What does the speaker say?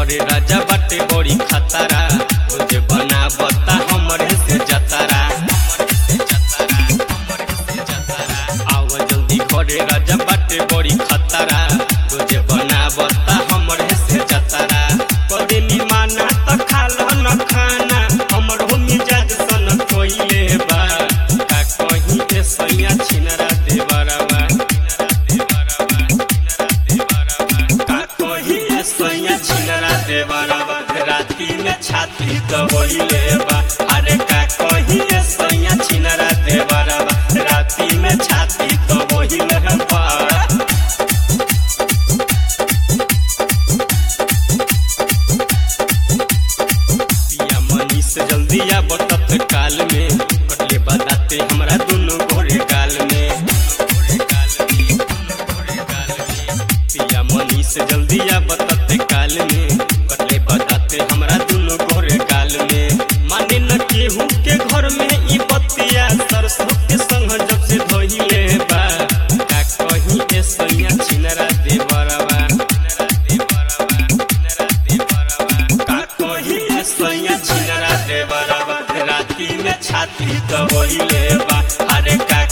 घरे राजा बाटे बड़ी खतरा तुझे बना बता हमरे से जतरा आव जल्दी घरे राजा बाटे बड़ी खतरा तुझे बना बता हमरे से जतरा करे नी माना त खाला न खाना हमर हो मिजाज सन कोइले बा का कहीं के सैया छिनरा देवरवा का कहीं के सैया छिनरा देवरवा राती में छाती दबोइले बा अरे का कहीं के सैया छिनरा देवरवा राती में छाती दबोइले बा पिया मनी से जल्दी आ बतत काल में कटले बताते हमरा दोनों गोरे गाल में पिया मनी से जल्दी आ बतत काल में कटले बताते हमरा दोनों गोरे गाल में माने न केहू के घर में ई बतिया सरसों के संग जब से धोइले बा का कहीं के सैया छिनरा देवरवा का कहीं के सैया छिनरा देवरवा राती में छाती दबोइले बा अरे का